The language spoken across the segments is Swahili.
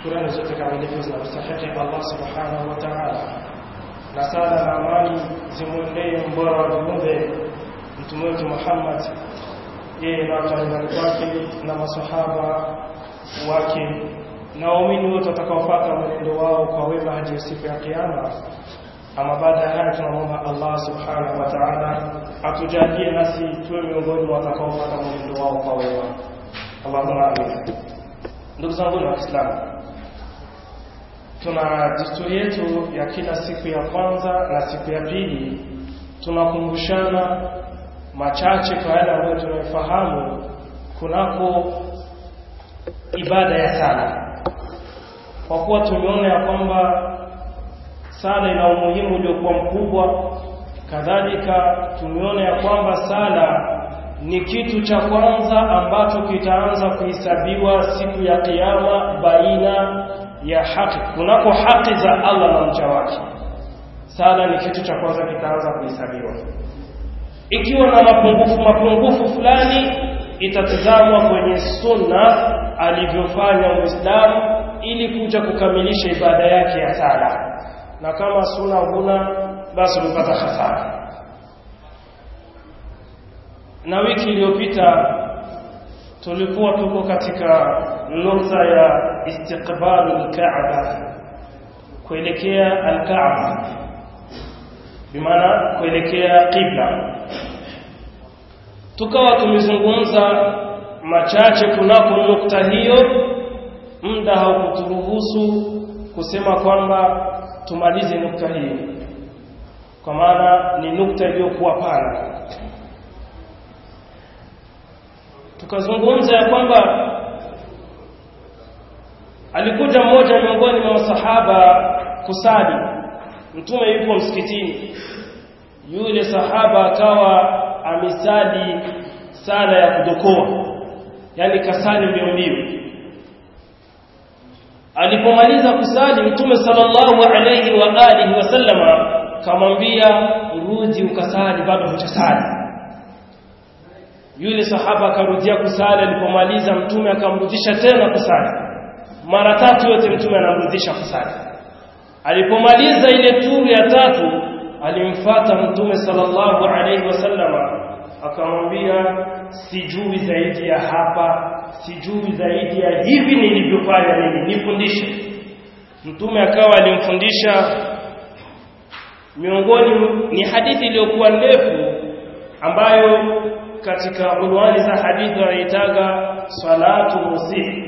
shukrani zote kamilifu zinamstahiki Allah subhanahu wa ta'ala, na sala na amani zimwendee mbora wa viumbe mtume wetu Muhammad, yeye na wataingani kwake na masahaba wake na waumini wote watakaofuata mwenendo wao kwa wema hadi siku ya Kiyama. Ama baada ya haya, tunamwomba Allah subhanahu wa ta'ala atujalie nasi tuwe miongoni mwa watakaofuata mwenendo wao kwa wema. Allahumma amin. Ndugu zangu wa Kiislamu, tuna desturi yetu ya kila siku ya kwanza na siku ya pili, tunakumbushana machache kwa yale ambayo tunayofahamu kunako ibada ya sala, kwa kuwa tumeona ya kwamba sala ina umuhimu uliokuwa mkubwa. Kadhalika tumeona ya kwamba sala ni kitu cha kwanza ambacho kitaanza kuhesabiwa siku ya Kiyama baina ya haki, kunako haki za Allah na mja wake. Sala ni kitu cha kwanza kitaanza kuhesabiwa. Ikiwa na mapungufu mapungufu fulani, itatizamwa kwenye sunna alivyofanya Muislamu ili kuja kukamilisha ibada yake ya sala, na kama sunna huna, basi umepata hasara na wiki iliyopita tulikuwa tuko katika nukta ya istiqbalu alkaaba, kuelekea alkaaba, bimaana kuelekea qibla. Tukawa tumezungumza machache kunako nukta hiyo, muda haukuturuhusu kusema kwamba tumalize nukta hiyo, kwa maana ni nukta iliyokuwa pana tukazungumza ya kwamba alikuja mmoja miongoni mwa masahaba kusali, mtume yupo msikitini, yule sahaba akawa amesali sala ya kudokoa, yani kasali mbio mbio. Alipomaliza kusali, mtume sallallahu alayhi wa alihi wasallama kamwambia, rudi ukasali, bado hujasali yule sahaba akarudia kusali. Alipomaliza mtume akamrudisha tena kusali mara tatu, yote mtume anamrudisha kusali. Alipomaliza ile turu ya tatu, alimfata mtume sallallahu alaihi wasallama akamwambia, sijui zaidi ya hapa, sijui zaidi ya hivi nilivyofanya mimi, nifundishe. Mtume akawa alimfundisha, miongoni ni hadithi iliyokuwa ndefu ambayo katika unwani za hadithi wanaitaga salatu musii.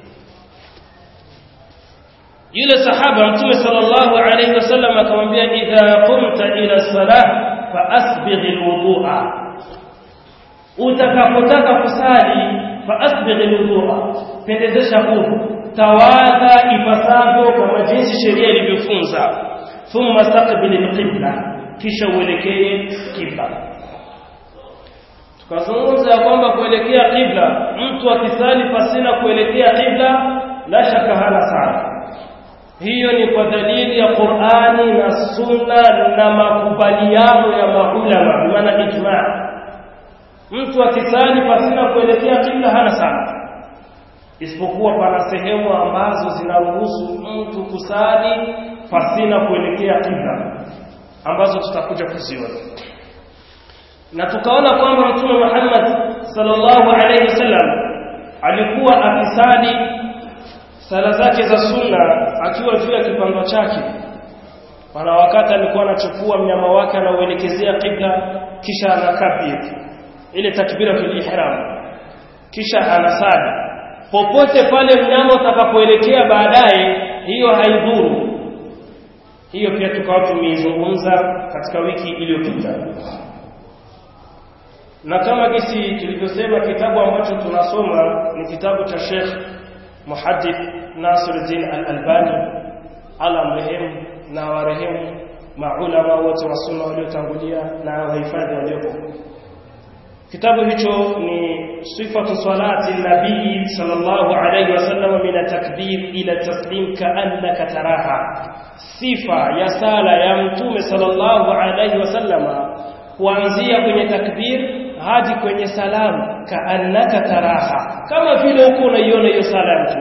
Yule sahaba Mtume sallallahu alayhi wasallam akamwambia, idha qumta ila salah fa asbigh alwudhu'a, utakapotaka kusali fa asbigh alwudhu'a, pendezesha udhu, tawadha ipasavyo kama jinsi sheria ilivyofunza, thumma staqbil alqibla, kisha uelekee kibla tukazungumza ya kwamba kuelekea qibla, mtu akisali pasina kuelekea qibla, la shaka hana sala. Hiyo ni kwa dalili ya Qur'ani na Sunna na makubaliano ya maulama, maana ijma. Mtu akisali pasina kuelekea qibla hana sala, isipokuwa pana sehemu ambazo zinaruhusu mtu kusali pasina kuelekea qibla, ambazo tutakuja kuziona na tukaona kwamba mtume Muhammad sallallahu alaihi wasallam alikuwa akisali sala zake za sunna akiwa juu ya kipando chake. Pana wakati alikuwa anachukua mnyama wake anauelekezea qibla, kisha anakabir ile takbiratul ihram, kisha anasali popote pale mnyama utakapoelekea baadaye, hiyo haidhuru. Hiyo pia tukawa tumeizungumza katika wiki iliyopita na kama gisi tulivyosema, kitabu ambacho tunasoma ni kitabu cha Sheikh Muhaddith Nasiruddin Al-Albani, ala mrehemu na warehemu maulama wote wa sunna waliotangulia na wahifadhi waliopo. Kitabu hicho ni sifatu salati nabii sallallahu alayhi wasallam min takbir ila taslim kaannaka taraha, sifa ya sala ya mtume sallallahu alayhi wasallama kuanzia kwenye takbir hadi kwenye salamu kaannaka taraha, kama vile huko unaiona hiyo sala ya mtume.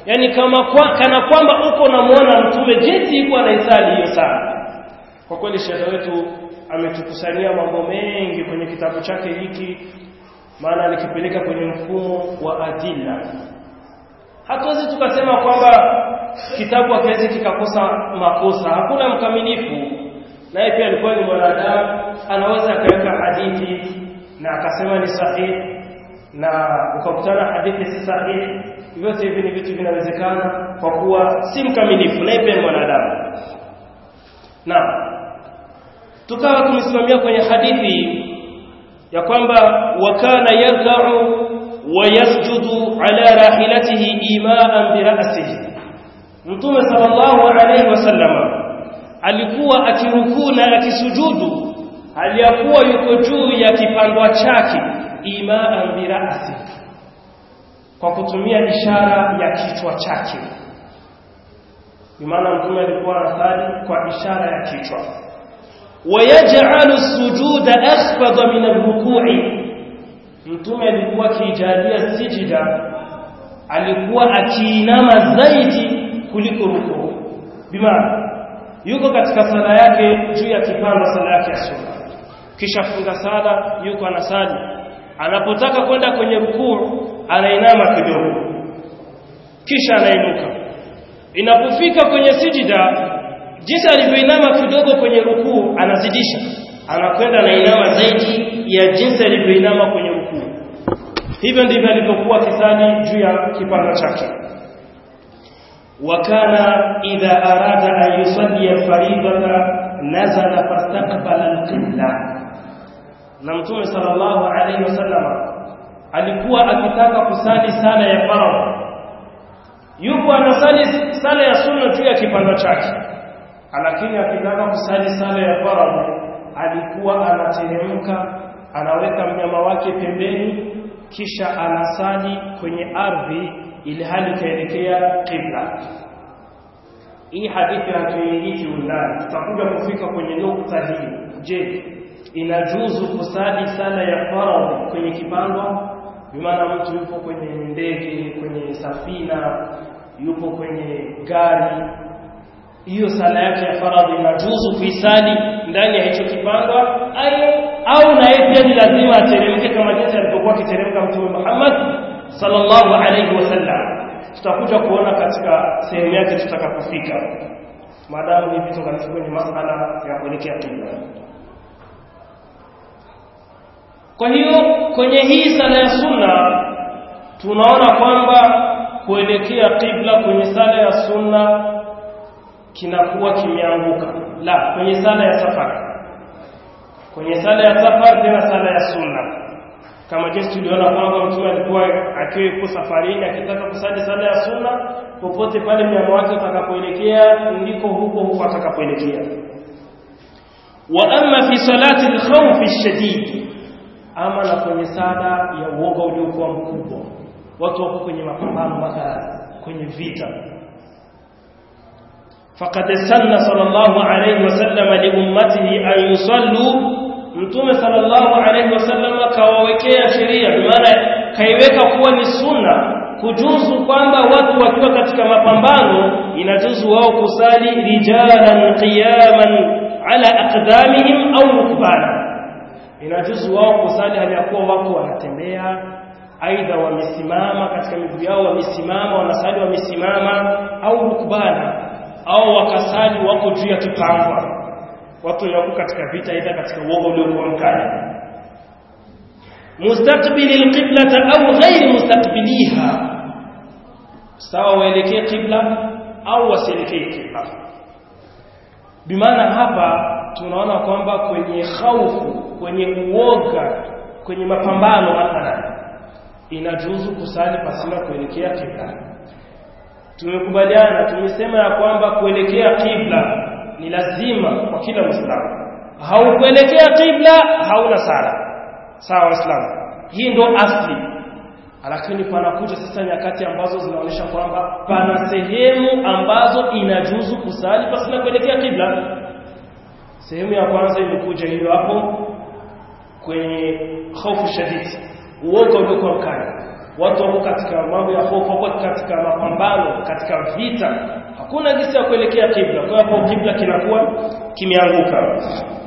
yani kama kwa, kana kwamba uko unamwona mtume jinsi yuko anaisali hiyo sala kwa kweli shekhe wetu ametukusanyia mambo mengi kwenye kitabu chake hiki maana alikipeleka kwenye mfumo wa adila hatuwezi tukasema kwamba kitabu hakiwezi kikakosa makosa hakuna mkamilifu naye pia alikuwa ni mwanadamu anaweza akaweka hadithi na akasema ni sahihi na ukakutana hadithi si sahihi vyote hivi ni vitu vinawezekana kwa kuwa si mkamilifu naye pia ni mwanadamu na tukawa tumesimamia kwenye hadithi ya kwamba wakana yarka'u wa yasjudu ala rahilatihi imaan bi ra'sihi mtume sallallahu alayhi wasallam alikuwa akirukuu na akisujudu aliyakuwa yuko juu ya kipandwa chake imaan bi ra'si kwa kutumia ishara ya kichwa chake bimaana mtume alikuwa anasali kwa ishara ya kichwa ويجعل السجود أخفض من الركوع mtume alikuwa akijalia sijida alikuwa akiinama zaidi kuliko rukuu bimaana yuko katika sala yake juu ya kipanda sala yake ya sunna kisha funga sala yuko anasali anapotaka kwenda kwenye rukuu anainama kidogo kisha anainuka inapofika kwenye sijida jinsi alivyoinama kidogo kwenye rukuu anazidisha anakwenda anainama zaidi ya jinsi alivyoinama kwenye rukuu hivyo ndivyo alivyokuwa kisali juu ya kipanda chake wakana idha arada an yusalli alfaridata nazala fastaqbala alqibla na mtume sallallahu alayhi wasallam alikuwa akitaka kusali sala ya faradhi yupo anasali sala ya sunna juu ya kipanda chake lakini akitaka kusali sala ya faradhi alikuwa anateremka anaweka mnyama wake pembeni kisha anasali kwenye ardhi ili hali kaelekea qibla hii hadithi hatuingii kiundani tutakuja kufika kwenye nukta hii je inajuzu kusali sala ya faradhi kwenye kipandwa bimaana mtu yupo kwenye ndege kwenye safina yupo kwenye gari hiyo sala yake ya faradhi inajuzu kuisali ndani ya hicho kipandwa au na yeye pia ni lazima ateremke kama jinsi alivyokuwa akiteremka mtume Muhammad sallallahu alayhi wasallam tutakuja kuona katika sehemu yake tutakapofika maadamu hivi tungalikuwa kwenye masala ya kuelekea kibla kwa hiyo kwenye hii sala ya sunna tunaona kwamba kuelekea kibla kwenye sala ya sunna kinakuwa kimeanguka la kwenye sala ya safari kwenye sala ya safari tena sala ya sunna kama jinsi tuliona kwamba mtume alikuwa akiwa yuko safarini akitaka kusali sala ya sunna popote pale mnyama wake utakapoelekea ndiko huko huko atakapoelekea wa amma fi salati al-khawf ash-shadid ama na kwenye sala ya uoga uliokuwa mkubwa watu wako kwenye mapambano mpaka kwenye vita فقد سن صلى الله عليه وسلم لأمته أن يصلوا mtume sallallahu alaihi wasallam kawawekea sheria maana kaiweka kuwa ni sunna kujuzu kwamba watu wakiwa katika mapambano inajuzu wao kusali rijalan qiyaman ala aqdamihim au rukbana inajuzu wao kusali hali ya kuwa wako wanatembea aidha wamesimama katika miguu yao wamesimama wanasali wamesimama au rukbana au wakasali wako juu ya kipangwa watu wako katika vita aidha katika uoga uliokuwa mkali mustaqbili alqiblata au ghairi mustaqbiliha sawa waelekee qibla au wasielekee qibla bimaana hapa tunaona kwamba kwenye khaufu kwenye uoga kwenye mapambano mathalan inajuzu kusali pasina kuelekea qibla tumekubaliana tumesema ya kwamba kuelekea qibla ni lazima kwa kila muislamu haukuelekea qibla hauna sala sawa waislamu hii ndo asli lakini panakuja sasa nyakati ambazo zinaonyesha kwamba pana sehemu ambazo inajuzu kusali pasina kuelekea qibla sehemu ya kwanza imekuja hiyo hapo kwenye hofu shadidi uoga uliokuwa mkali watu wako katika mambo ya hofu wako katika mapambano katika vita hakuna jinsi ya kuelekea kibla kwa hiyo kibla kinakuwa kimeanguka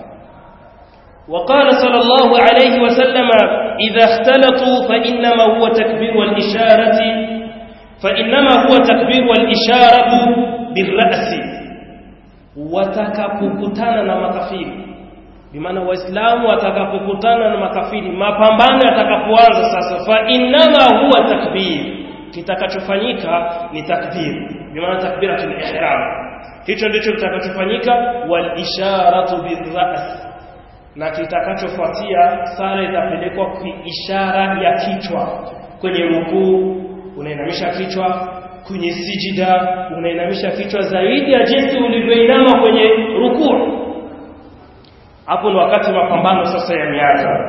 وقال صلى الله عليه وسلم إذا اختلطوا فإنما هو تكبير والإشارة فإنما هو تكبير والإشارة بالرأس watakapokutana na makafiri bimaana waislamu watakapokutana na makafiri mapambano yatakapoanza sasa fa innama huwa takbir kitakachofanyika ni takbir bimaana takbiratul ihram hicho ndicho kitakachofanyika wal isharatu birras na kitakachofuatia sala itapelekwa kwa ishara ya kichwa kwenye rukuu unainamisha kichwa kwenye sijida unainamisha kichwa zaidi ya jinsi ulivyoinama kwenye rukuu hapo ni wakati mapambano sasa yameanza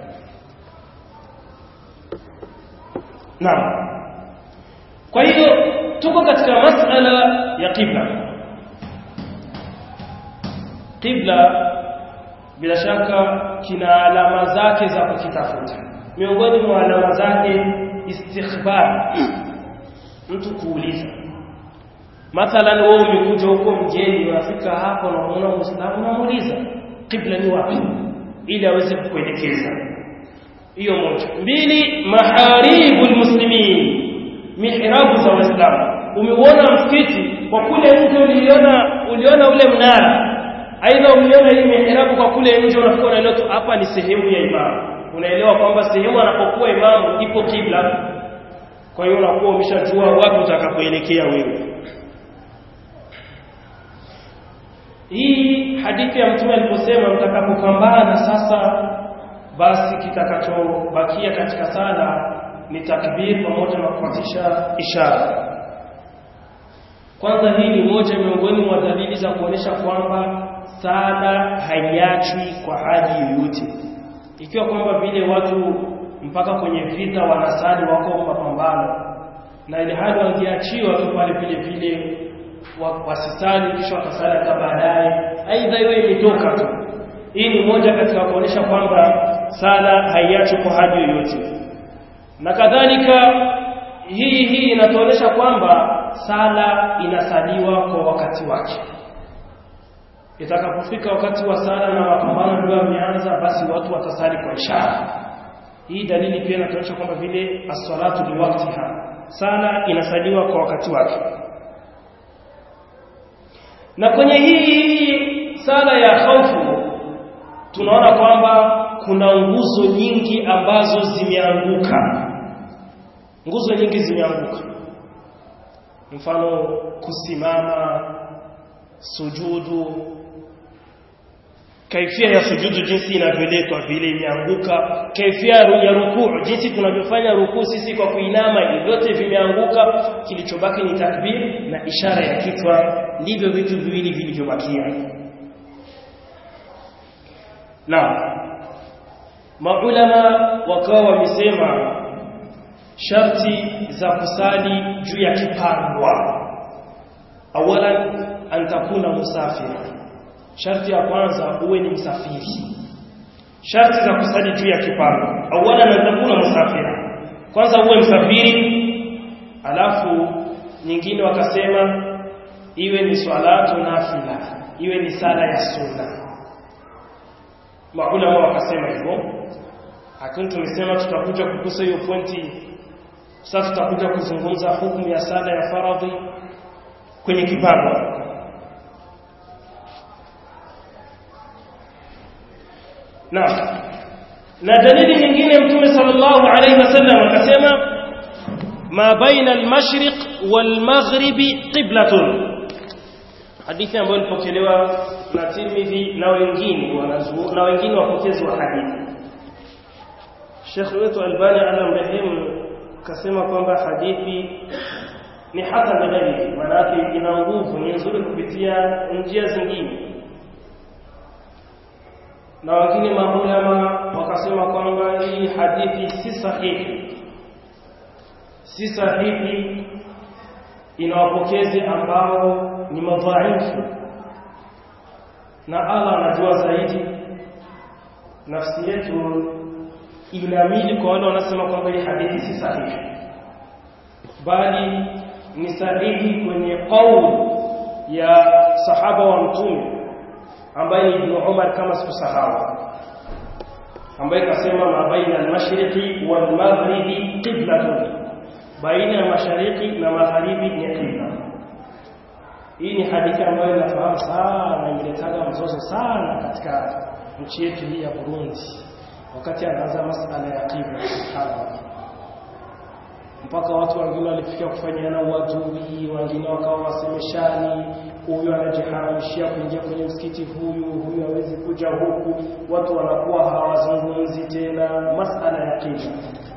naam kwa hiyo tuko katika masala ya qibla qibla bila shaka kina alama zake za kukitafuta miongoni mwa alama zake istikhbar mtu kuuliza mathalan wewe umekuja huko mjeni unafika hapo na unaona muislamu unamuuliza qibla ni wapi ili aweze kukuelekeza hiyo moja mbili maharibul muslimin mihrabu za waislamu umeuona msikiti kwa kule nje uliona uliona ule mnara aidha uliona hii mihrabu kwa kule nje unafika unaelewa tu hapa ni sehemu ya imamu unaelewa kwamba sehemu anapokuwa imamu ipo kibla kwa hiyo unakuwa umeshajua wapi utakapoelekea wewe hii hadithi ya mtume aliposema mtakapopambana sasa basi kitakachobakia katika sala ni takbir pamoja na kufuatisha ishara kwanza hii ni moja miongoni mwa dalili za kuonesha kwamba sala haiachwi kwa haji yoyote ikiwa kwamba vile watu mpaka kwenye vita wanasali wako mapambano na ile hali wangeachiwa tu pale vile vile wasisali kisha wakasali hata baadaye aidha hiyo imetoka tu hii ni moja katika kuonesha kwamba sala haiachwi kwa haji yoyote na kadhalika hii hii inatuonesha kwamba sala inasaliwa kwa wakati wake itakapofika wakati wa sala na mapambano ndio yameanza basi watu watasali kwa ishara hii dalili pia inatuonyesha kwamba vile as-salatu liwaqtiha sala inasaliwa kwa wakati wake na kwenye hii sala ya khaufu tunaona kwamba kuna nguzo nyingi ambazo zimeanguka nguzo nyingi zimeanguka mfano kusimama sujudu kaifia ya sujudu jinsi inavyoletwa vile imeanguka kaifia ya rukuu jinsi tunavyofanya rukuu sisi kwa kuinama vyote vimeanguka kilichobaki ni takbir na ishara ya kichwa ndivyo vitu viwili vilivyobakia na maulama wakawa wamesema sharti za kusali juu ya kipandwa awalan an takuna musafira sharti ya kwanza uwe ni msafiri sharti za kusali juu ya kipando awala na takuna musafira kwanza uwe msafiri alafu nyingine wakasema iwe ni swalatu nafila iwe ni sala ya sunna maulama wakasema hivyo lakini tumesema tutakuja kugusa hiyo pointi sasa tutakuja kuzungumza hukumu ya sala ya faradhi kwenye kipando na na dalili nyingine mtume sallallahu alaihi wasallam akasema ma baina al-mashriq wal-maghribi qiblatun hadithi ambayo ilipokelewa na Tirmidhi na wengine na wengine wapokezi wa hadithi Sheikh wetu Albani anamrehemu kasema kwamba hadithi ni hata dalili maana ina nguvu ni nzuri kupitia njia zingine na wengine maulama wakasema kwamba hii hadithi si sahihi si sahihi ina wapokezi ambao ni madhaifu na Allah anajua zaidi nafsi yetu inamili kwa wale wanasema kwamba hii hadithi si sahihi bali ni sahihi kwenye qaul ya sahaba wa mtume ambaye ni Ibn Umar kama sikusahau ambaye kasema ma baina al-mashriqi wal maghribi qiblatun baina ya mashariki na magharibi ni qibla hii ni hadithi ambayo inafahamu sana imeletaga mzozo sana katika nchi yetu hii ya Burundi wakati anaanza masala ya qibla subhanallah mpaka watu wengine walifikia kufanyana uadui wengine wakawa wasemeshani huyu anajiharamishia kuingia kwenye msikiti huyu huyu hawezi kuja huku watu wanakuwa hawazungumzi tena masala ya qibla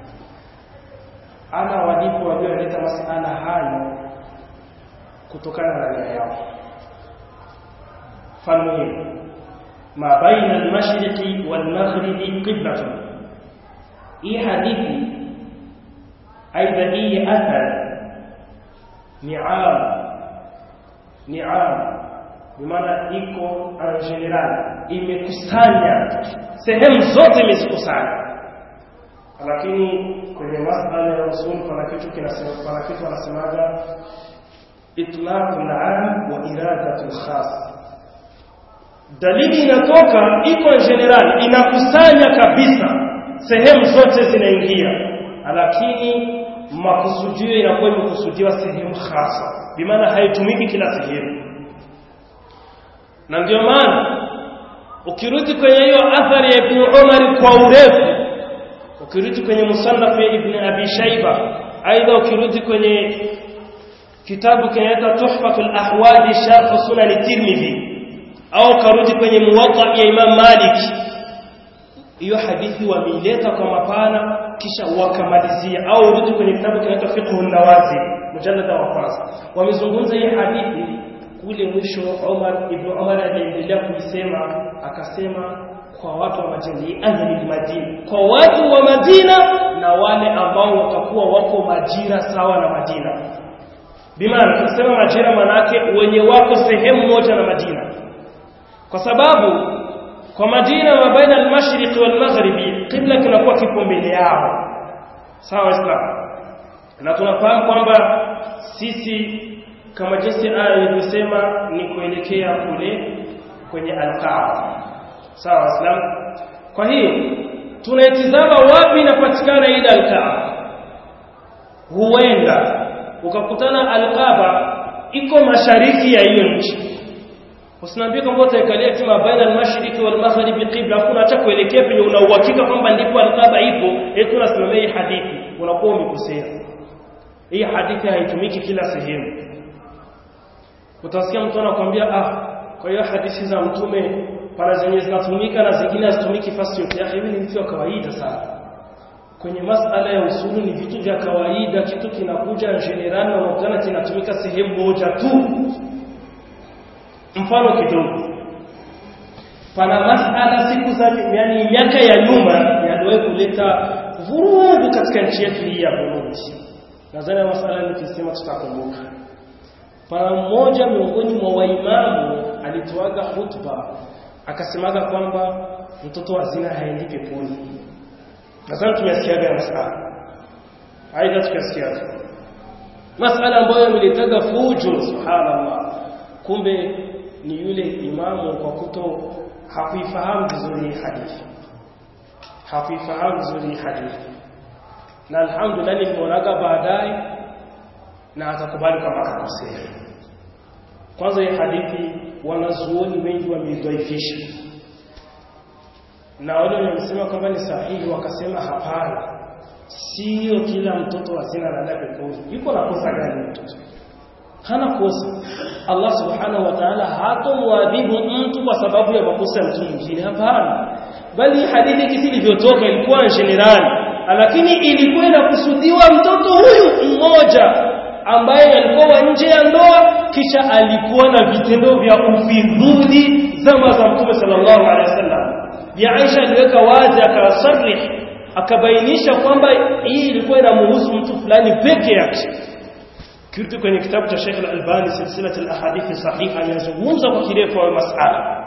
ana walipo walioleta masala hayo kutokana na nia yao falmuhimu ma baina almashriqi walmaghribi qiblatun hii hadithi aidha hii athar ni am ni am bimaana iko en general imekusanya sehemu zote imezikusanya lakini kwenye masala ya usul pana kitu kinasema pana kitu anasemaga itlaq al-am wa iradatu al-khas dalili inatoka iko en general inakusanya kabisa sehemu zote zinaingia lakini makusudio inakuwa imekusudiwa sehemu hasa bimaana haitumiki kila sehemu na ndio maana ukirudi kwenye hiyo athari ya Ibn Umar kwa urefu ukirudi kwenye musannaf ya Ibn Abi Shayba aidha ukirudi kwenye kitabu kinaitwa Tuhfatul Ahwadi Sharh Sunan Tirmidhi au karudi kwenye Muwatta ya Imam Malik hiyo hadithi wameileta kwa mapana kisha wakamalizia au urudi kwenye kitabu kinaitwa Fiqh an-Nawazi mujallada wa kwanza wamezungumza hii hadithi kule mwisho Umar ibn Umar aliendelea kuisema akasema kwa watu wa Madina ahli Madina kwa watu wa Madina na wale ambao watakuwa wako majira sawa na Madina bimaana tukisema majira manake wenye wako sehemu moja na Madina kwa sababu kwa Madina wa baina al-mashriq wal maghribi qibla kinakuwa kipo mbele yao sawa islam na tunafahamu kwamba sisi kama jinsi aya ilivyosema ni kuelekea kule kwenye al-Kaaba sawa islam kwa hiyo tunaitizama wapi inapatikana ile al-Kaaba huenda ukakutana al-Kaaba iko mashariki ya hiyo nchi Usiniambie kwamba utaikalia tima baina al-mashriqi wal maghribi qibla hakuna hata kuelekea penye una uhakika kwamba ndipo al-Kaaba ipo eti unasimamia hii hadithi unakuwa umekosea hii hadithi haitumiki kila sehemu utasikia mtu anakuambia ah kwa hiyo hadithi za mtume pana zenye zinatumika na zingine hazitumiki fasi yote yake hivi ni vitu vya kawaida sana kwenye masala ya usulu ni vitu vya kawaida kitu kinakuja general na unakutana kinatumika sehemu moja tu mfano kidogo pana masala siku za yani miaka ya nyuma yaliwahi kuleta vurugu katika nchi yetu hii ya Burundi nadhani masala nikisema tutakumbuka pana mmoja miongoni mwa waimamu alitoaga hutuba akasemaga kwamba mtoto wa zina haendi peponi nadhani tumesikiaga ya masala aidha tukasikiaga masala ambayo yameletaga fujo subhanallah kumbe ni yule imamu kwa kuto hakuifahamu vizuri hadithi hakuifahamu vizuri hadithi na alhamdulillah nimeonaga baadaye na akakubali kama akakosea kwanza hii hadithi wanazuoni wengi wameidhaifisha na wale wamesema kwamba ni sahihi wakasema hapana sio kila mtoto wa zina anaenda peponi yuko na kosa gani mtoto hana kosa Allah subhanahu wa ta'ala hatomwadhibu mtu kwa sababu ya makosa ya mtu mwingine hapana bali hadithi kisi ilivyotoka ilikuwa generali lakini ilikuwa inakusudiwa mtoto huyu mmoja ambaye alikuwa nje ya ndoa kisha alikuwa na vitendo vya ufidhuli zama za mtume sallallahu alaihi wasallam ya Aisha aliweka wazi akawasarih akabainisha kwamba hii ilikuwa inamhusu mtu fulani peke yake kirudi kwenye kitabu cha Sheikh Al-Albani silsilat al-ahadith sahiha anazungumza kwa kirefu wa masala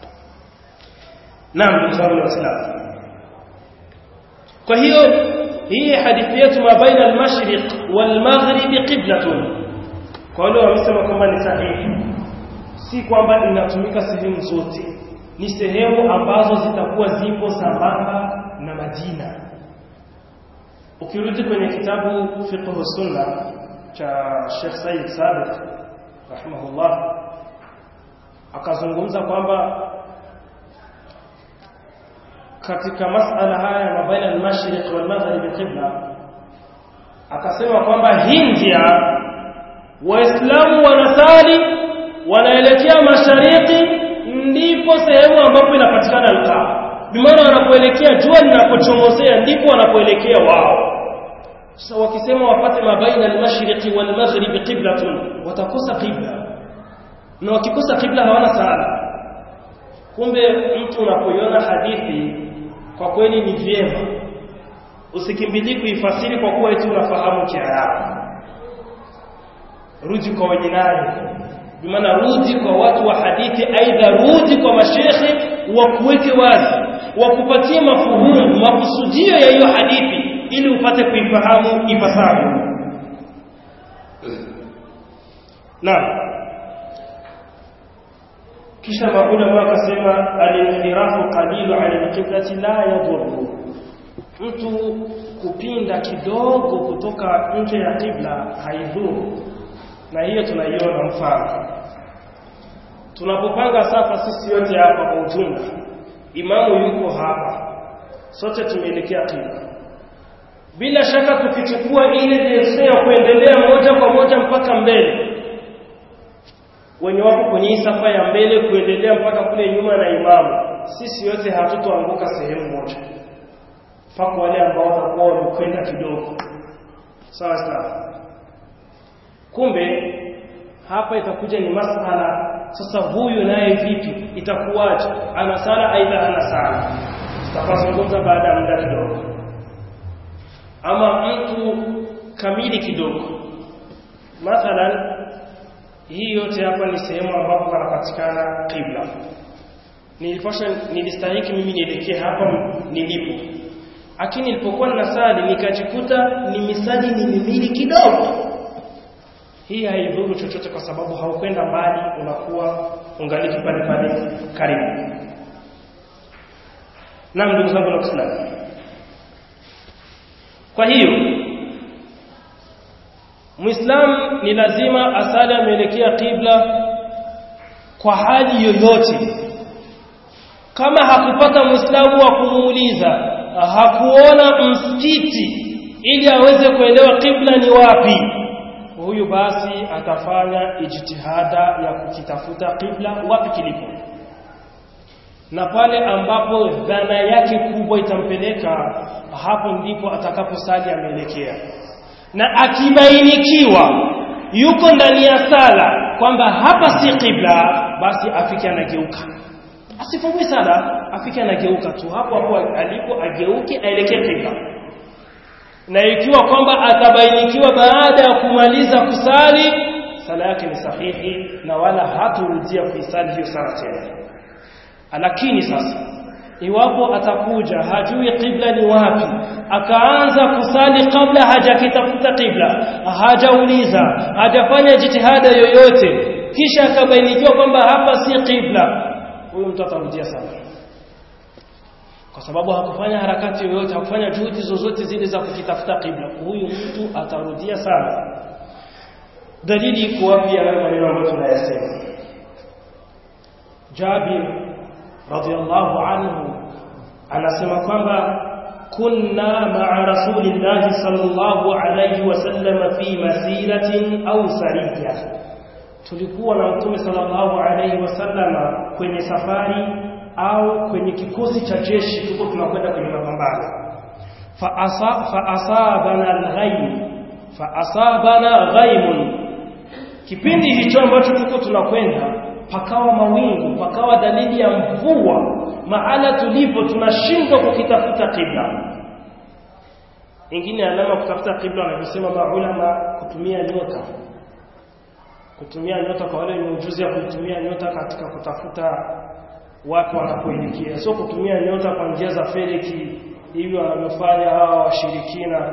naam ndugu zangu waislamu kwa hiyo hii hadithi yetu ma baina al-mashriq والمغرب قبلة kwa wale wamesema kwamba ni sahihi si kwamba inatumika sehemu zote ni sehemu ambazo zitakuwa zipo sambamba na Madina ukirudi kwenye kitabu fiqh sunna cha Sheikh Said Sabiq rahimahullah akazungumza kwamba katika masala haya mabaina al-mashriq wal maghrib qibla akasema kwamba Hindia waislamu wanasali wanaelekea mashariki ndipo sehemu ambapo inapatikana al-Kaaba bimaana wanapoelekea jua linapochomozea ndipo wanapoelekea wao sasa wakisema wapate mabaina al-mashriqi wal maghrib qiblatun watakosa qibla na wakikosa qibla hawana sala kumbe mtu unapoiona hadithi kwa kweli ni vyema usikimbilie kuifasiri kwa kuwa eti unafahamu Kiarabu rudi kwa wajinani bimaana rudi kwa watu wa hadithi aidha rudi kwa mashekhe wakuweke wazi wakupatie mafuhumu makusudio ya hiyo hadithi ili upate kuifahamu ipasavyo naam kisha maulama wakasema al-inhirafu qalilu ala al-qiblati la yadhurru mtu kupinda kidogo kutoka nje ya kibla haidhuru na hiyo tunaiona mfano tunapopanga safa sisi yote hapa kwa ujumla imamu yuko hapa sote tumeelekea kibla bila shaka tukichukua ile jinsi ya kuendelea moja kwa moja mpaka mbele wenye wako kwenye hii safa ya mbele kuendelea mpaka kule nyuma na imamu sisi yote hatutoanguka sehemu moja mpaka wale ambao watakuwa wamekwenda kidogo sawa sawa kumbe hapa itakuja ni masala sasa huyu naye vipi itakuwaje ana sala aidha ana sala tutapazungumza baada ya muda kidogo ama mtu kamili kidogo mathalan hii yote hapa ni sehemu ambapo panapatikana qibla nilipasha nilistahiki mimi nielekee hapa nilipo lakini nilipokuwa ninasali nikajikuta ni misali ni mimili kidogo hii haidhuru chochote kwa sababu haukwenda mbali unakuwa ungaliki pale pale karibu naam ndugu zangu wa Kiislamu kwa hiyo Muislam ni lazima asali ameelekea kibla kwa hali yoyote kama hakupata Muislamu wa kumuuliza hakuona msikiti ili aweze kuelewa kibla ni wapi huyu basi atafanya ijtihada ya kukitafuta kibla wapi kilipo na pale ambapo dhana yake kubwa itampeleka hapo ndipo atakaposali ameelekea na akibainikiwa yuko ndani ya sala kwamba hapa si kibla basi afike anageuka asifungue sala afike anageuka tu hapo hapo alipo ageuke aelekee kibla na ikiwa kwamba atabainikiwa baada ya kumaliza kusali sala yake ni sahihi na wala haturudia kuisali hiyo sala tena lakini sasa iwapo atakuja hajui qibla ni wapi akaanza kusali kabla hajakitafuta qibla hajauliza hajafanya jitihada yoyote kisha akabainikiwa kwamba hapa si qibla huyu mtu atarudia sana kwa sababu hakufanya harakati yoyote hakufanya juhudi zozote zile za kukitafuta qibla huyu mtu atarudia sana dalili iko wapi ya maneno ambayo tunayasema Jabir radhiallahu anhu anasema kwamba kunna ma'a rasulillahi sallallahu alayhi wasallam fi masiratin au sariya tulikuwa na mtume sallallahu alayhi wasallam kwenye safari au kwenye kikosi cha jeshi tuko tunakwenda kwenye mapambano fa asa fa asabana al-ghaym fa asabana ghaymun kipindi hicho ambacho tuko tunakwenda pakawa mawingu pakawa dalili ya mvua mahala tulipo tunashindwa kukitafuta kibla ingine alama kutafuta kibla wanavyosema maulama kutumia nyota kutumia nyota kwa wale wenye ujuzi ya kutumia nyota katika kutafuta watu wanapoelekea sio kutumia nyota kwa njia za feleki hivi wanavyofanya hawa washirikina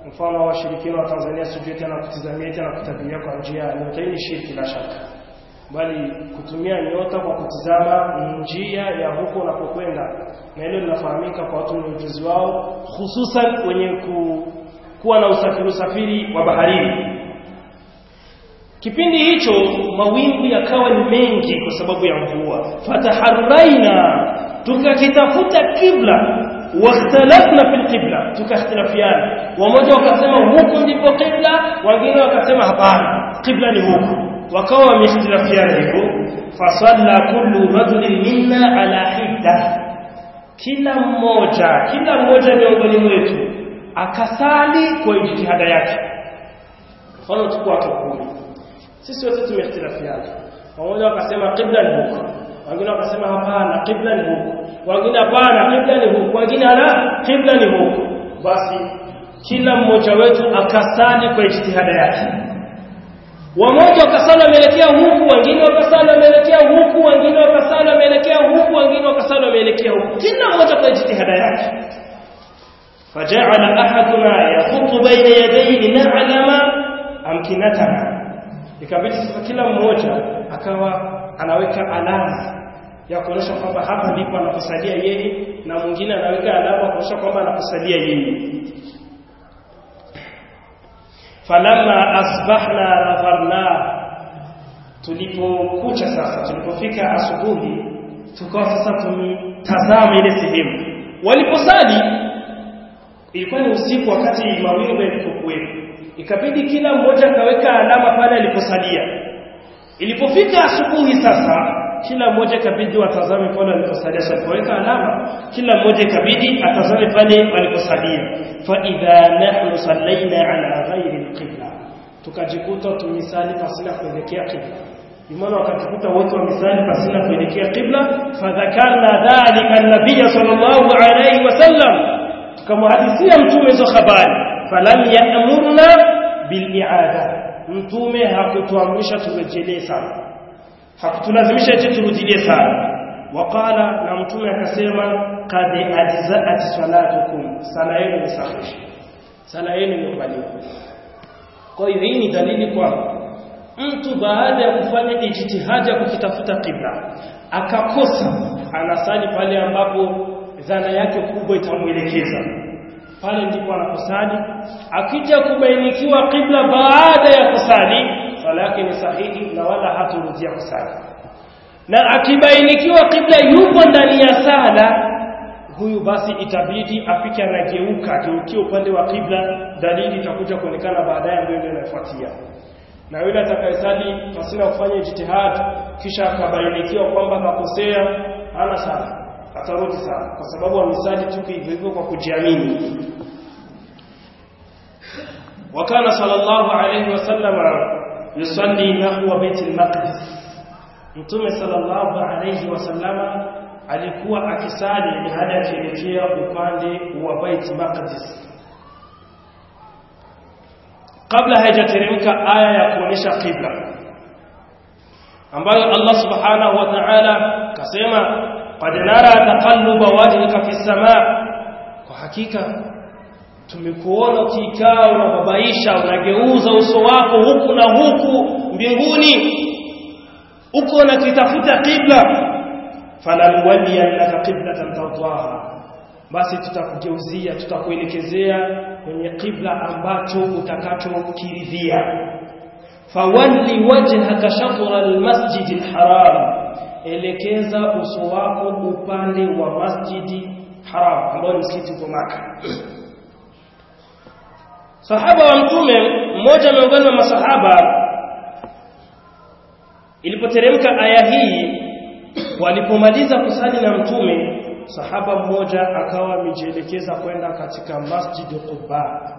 mfano washirikina wa Tanzania sijui tena kutizamia tena kutabiria kwa njia ya nyota hii ni shirki la shaka bali kutumia nyota kwa kutizama njia ya huko unapokwenda na hilo linafahamika kwa watu wenye ujuzi wao hususan wenye ku, kuwa na usafiri usafiri wa baharini kipindi hicho mawingu yakawa ni mengi kwa sababu ya mvua fataharraina tukakitafuta kibla واختلفنا في القبلة tukakhtilafiana wamoja wakasema huku ndipo qibla wengine wakasema hapana qibla ni huku wakawa wameikhtilafiana hivyo fasalla kullu rajulin minna ala hidda kila mmoja kila mmoja miongoni mwetu akasali kwa jitihada yake mfano tukua kumi sisi wote tumeikhtilafiana wamoja wakasema qibla ni huku wengine wakasema hapana qibla ni huku wengine hapana qibla ni huku wengine ala qibla ni huku basi kila mmoja wetu akasali kwa ijtihada yake wamoja wakasali wameelekea huku wengine wakasali wameelekea huku wengine wakasali wameelekea huku wengine wakasali wameelekea huku kila mmoja kwa ijtihada yake فجعل احدنا يخط بين يديه لنعلم امكنتنا ikabidi sasa kila mmoja akawa anaweka alama ya kuonyesha kwamba hapa ndipo anakusalia yeye na mwingine anaweka alama kuonyesha kwamba anakusalia yeye falamma asbahna nadharna tulipokucha sasa tulipofika asubuhi tukawa sasa tumtazama ile sehemu waliposali ilikuwa ni usiku wakati mawingu yalipokuwepo ikabidi kila mmoja akaweka alama pale aliposalia ilipofika asubuhi sasa kila mmoja ikabidi watazame pale aliposalia alipoweka alama kila mmoja ikabidi atazame pale aliposalia fa idha nahnu sallaina ala ghairi alqibla tukajikuta tumisali pasina kuelekea qibla imana wakajikuta wote wamisali pasina kuelekea qibla fadhakarna dhalika an-nabiy sallallahu alayhi wasallam tukamhadithia mtume hizo habari falam ya'murna bil'i'ada mtume hakutuamrisha turejelee sana hakutulazimisha eti turudilie sana waqala na mtume akasema qad ajza'at salatukum sala yenu ni sahihi sala yenu imekubaliwa kwa hiyo hii ni dalili kwamba mtu baada ya kufanya ijtihadi ya kukitafuta kibla akakosa anasali pale ambapo dhana yake kubwa itamwelekeza pale ndipo anaposali akija kubainikiwa kibla baada ya kusali swala yake ni sahihi na wala haturudia kusali na akibainikiwa kibla yupo ndani ya sala huyu basi itabidi afike anageuka ageukie upande wa kibla dalili itakuja kuonekana baadaye ambayo ndio inafuatia na yule atakayesali pasina kufanya jitihad kisha akabainikiwa kwamba kakosea hana sala atarudi sana kwa sababu amesali tu hivyo hivyo kwa kujiamini وكان صلى الله عليه وسلم يصلي نحو بيت المقدس mtume sallallahu alayhi wasallama alikuwa akisali hadi akielekea upande wa Bait Maqdis kabla haijateremka aya ya kuonyesha qibla ambayo Allah subhanahu wa ta'ala kasema qad nara taqalluba wajhika fi samaa kwa hakika tumekuona ukikaa unababaisha unageuza uso wako huku na huku mbinguni uko unakitafuta qibla falanwalliyannaka qiblatan tardaha basi tutakugeuzia tutakuelekezea kwenye qibla ambacho utakachokiridhia fawalli wajhaka shatra almasjid alharam elekeza uso wako upande wa masjidi haram ambao ni msikiti uko Maka sahaba wa mtume mmoja miongoni mwa masahaba ilipoteremka aya hii walipomaliza kusali na mtume sahaba mmoja akawa amejielekeza kwenda katika masjid Quba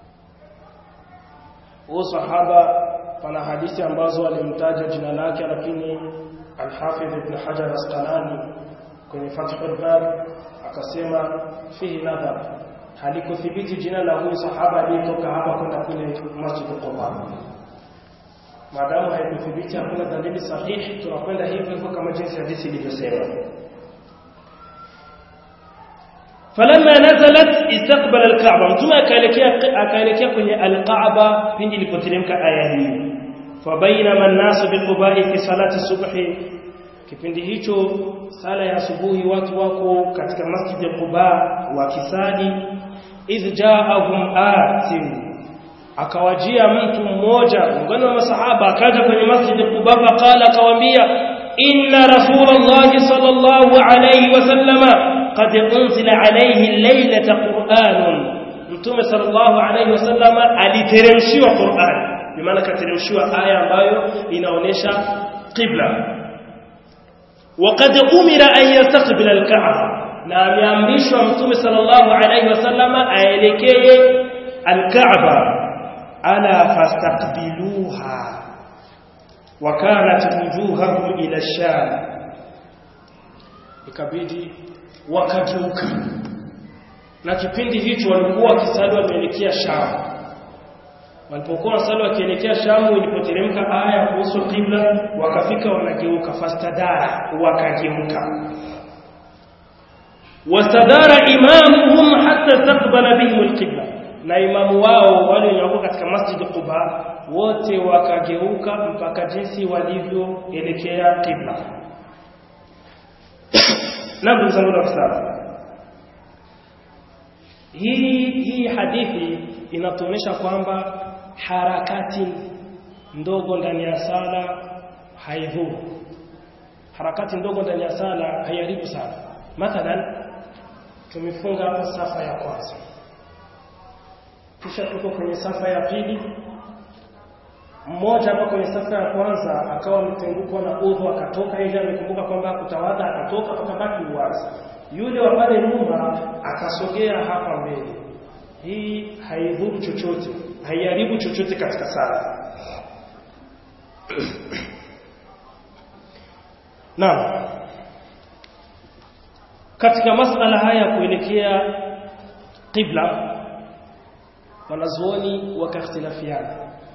huyo sahaba pana hadithi ambazo alimtaja jina lake lakini al-Hafidh Ibn Hajar Asqalani kwenye Fathul Bari akasema fihi nadhar halikuthibiti jina la huyu sahaba aliyetoka hapa kwenda kule Masjid Quba maadamu haikuthibiti hakuna dalili sahihi tunakwenda hivyo hivyo kama jinsi hadithi ilivyosema falamma nazalat istaqbala alkaaba mtume akaelekea akaelekea kwenye alkaaba pindi ilipoteremka aya hii fabainama an-nasu biquba'i fi salati subhi kipindi hicho sala ya asubuhi watu wako katika masjid ya Quba wakisali idh ja'ahum atin akawajia mtu mmoja miongoni mwa masahaba akaja kwenye masjid ya Quba faqala akawaambia inna rasulallahi sallallahu alayhi wasallama qad unzila alayhi laylata qur'anun mtume sallallahu alayhi wasallama aliteremshiwa Qur'an bimaana kateremshiwa aya ambayo inaonesha qibla وقد أمر أن يستقبل الكعبة na ameamrishwa mtume sallallahu alayhi wasallama aelekee alkaaba ala fastaqbiluha wa kanat wujuhahum ila sham ikabidi wakageuka na kipindi hicho walikuwa wakisali wameelekea sham walipokuwa wasali wakielekea shamu ilipoteremka aya kuhusu qibla wakafika wanageuka fastadara wakageuka wastadara imamuhum hatta istaqbala bihim alqibla na imamu wao wale waliokuwa katika masjid Quba wote wakageuka mpaka jinsi walivyoelekea qibla na ndugu zangu wa hii hii hadithi inatuonyesha kwamba harakati ndogo ndani ya sala haidhuru harakati ndogo ndani ya sala haiharibu sala mathalan tumefunga hapa safa ya kwanza kisha tuko kwenye safa ya pili mmoja hapa kwenye safa ya kwanza akawa ametengukwa na udhu akatoka yeye amekumbuka kwamba kutawadha akatoka akabaki uwazi yule wa pale nyuma akasogea hapa mbele hii haidhuru chochote haiharibu chochote katika sala Naam katika masala haya kuelekea qibla wanazuoni wakakhtilafiana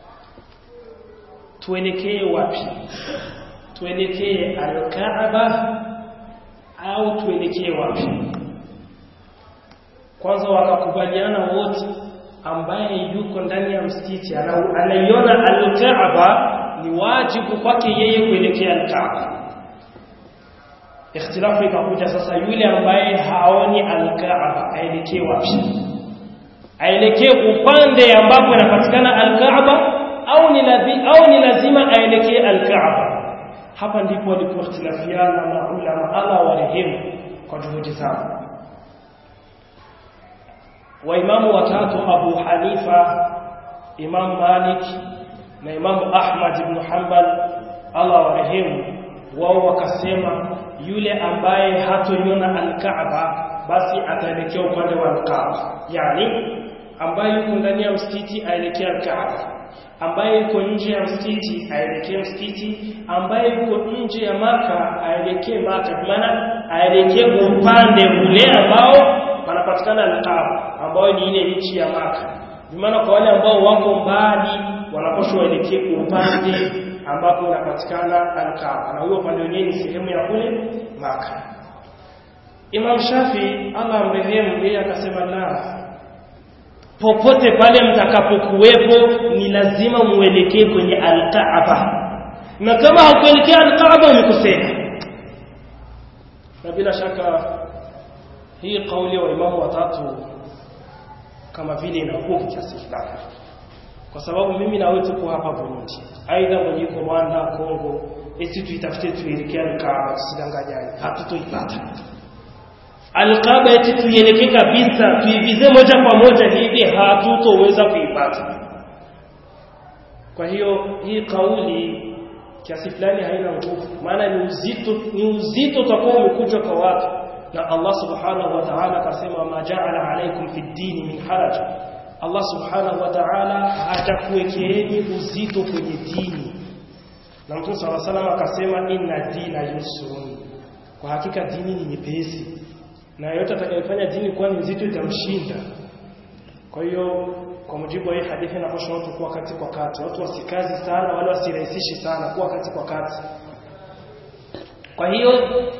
tuelekee wapi tuelekee al-Kaaba au tuelekee wapi kwanza wakakubaliana wote ambaye yuko ndani ya msikiti anaiona al-Kaaba ni wajibu kwake yeye kuelekea al-Kaaba ikhtilafu ikakuja sasa yule ambaye haoni al-Kaaba aelekee wapi aelekee upande ambapo inapatikana al-Kaaba au ni lazima au ni lazima aelekee al-Kaaba hapa ndipo walipoikhtilafiana maulama Allah warehemu kwa juhudi zao waimamu watatu Abu Hanifa Imam Malik na Imam Ahmad ibn Hanbal Allah warehemu wao wakasema yule ambaye hatoiona al-Kaaba basi ataelekea upande wa al-Kaaba yani ambaye yuko ndani ya msikiti aelekea al-Kaaba ambaye yuko nje ya msikiti aelekee msikiti ambaye yuko nje ya maka aelekee maka maana aelekee upande ule ambao panapatikana al-Kaaba ambao ni ile nchi ya maka maana kwa wale ambao wako mbali wanapaswa waelekee upande ambapo unapatikana al-Kaaba na huyo upande wenyewe ni sehemu ya kule maka Imam Shafi Allah amrehemu yeye akasema la popote pale mtakapokuwepo ni lazima muelekee kwenye al-Kaaba na kama haukuelekea al-Kaaba umekosea na bila shaka hii kauli wa imamu watatu kama vile inakuwa kiasi fulani kwa sababu mimi na wewe tuko hapa Burundi aidha mwenye yuko Rwanda Kongo eti tuitafute tuelekea al-Kaaba tusidanganyane hatutoipata Alqaba eti tuielekee kabisa tuivize moja kwa moja hivi hatutoweza kuipata. Kwa hiyo hii kauli kiasi fulani haina nguvu, maana ni uzito ni uzito utakuwa umekuja kwa watu na Allah subhanahu wa ta'ala akasema ma ja'ala alaykum fi dini min haraj. Allah subhanahu wa ta'ala hatakuwekeeni uzito kwenye dini. Na Mtume صلى الله عليه akasema inna dina yusrun. Kwa hakika dini ni nyepesi na yote atakayefanya dini kuwa ni nzito itamshinda. Kwa hiyo kwa mujibu wa hii hadithi inapaswa watu kuwa kati kwa kati, watu wasikazi sana wala wasirahisishi sana, kuwa kati kwa kati. Kwa hiyo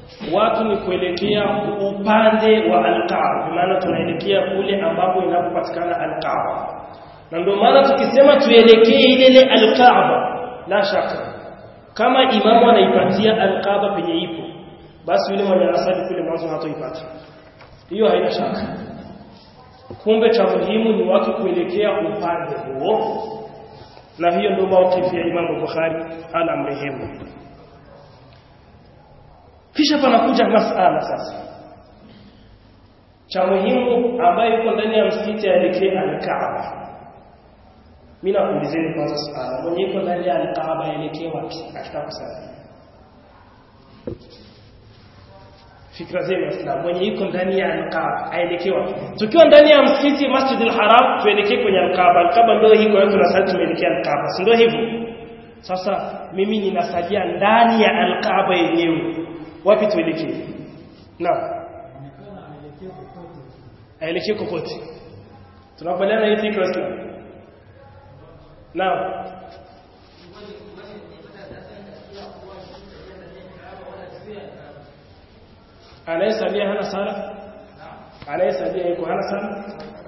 watu ni kuelekea upande wa Al-Kaaba, maana tunaelekea kule ambapo inapopatikana Al-Kaaba. Na ndio maana tukisema tuelekee ile ile Al-Kaaba, la shaka kama imamu anaipatia Al-Kaaba penye ipo, basi yule mwenye anasali kule mwanzo hatoipata. Hiyo haina shaka. Kumbe cha muhimu ni watu kuelekea upande huo, na hiyo ndio maukifu ya Imamu Bukhari ala mrehemu. Kisha panakuja masala sasa, cha muhimu ambayo yuko ndani ya msikiti aelekee Al-Kaaba. Mimi nakuulizeni kwanza swala, mwenye yuko ndani ya Al-Kaaba aelekee wapi katika kusali? fikra zenu Waislamu, mwenye yuko ndani ya Al-Kaaba aelekee wapi? Tukiwa ndani ya msikiti Masjid al-Haram tuelekee kwenye Al-Kaaba. Al-Kaaba ndio hiko yetu na sasa tumeelekea Al-Kaaba, si ndio hivyo? Sasa mimi ninasalia ndani ya Al-Kaaba yenyewe, wapi tuelekee? Naam, aelekee kokote. Tunakubaliana hii fikra Waislamu? Naam. anayesalia hana sala anayesalia yuko hana sala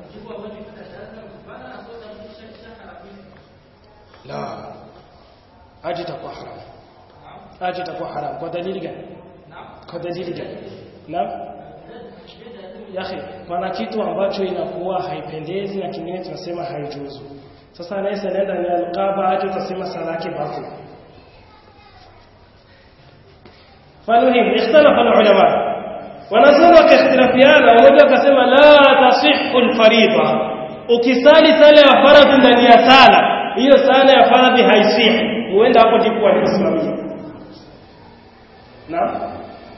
la aje itakuwa haram aje itakuwa haram kwa dalili gani kwa dalili gani naam yahi pana kitu ambacho inakuwa haipendezi na kingine tunasema haijuzu sasa anayesalia ndani ya alqaba aje utasema sala yake batil فالمهم اختلف العلماء wanazuoni wakahtirafiana mmoja akasema la tasihhu alfaridha ukisali sala ya faradhi ndani ya sala hiyo sala ya faradhi haisihi huenda hapo ndipo waliposimamia naam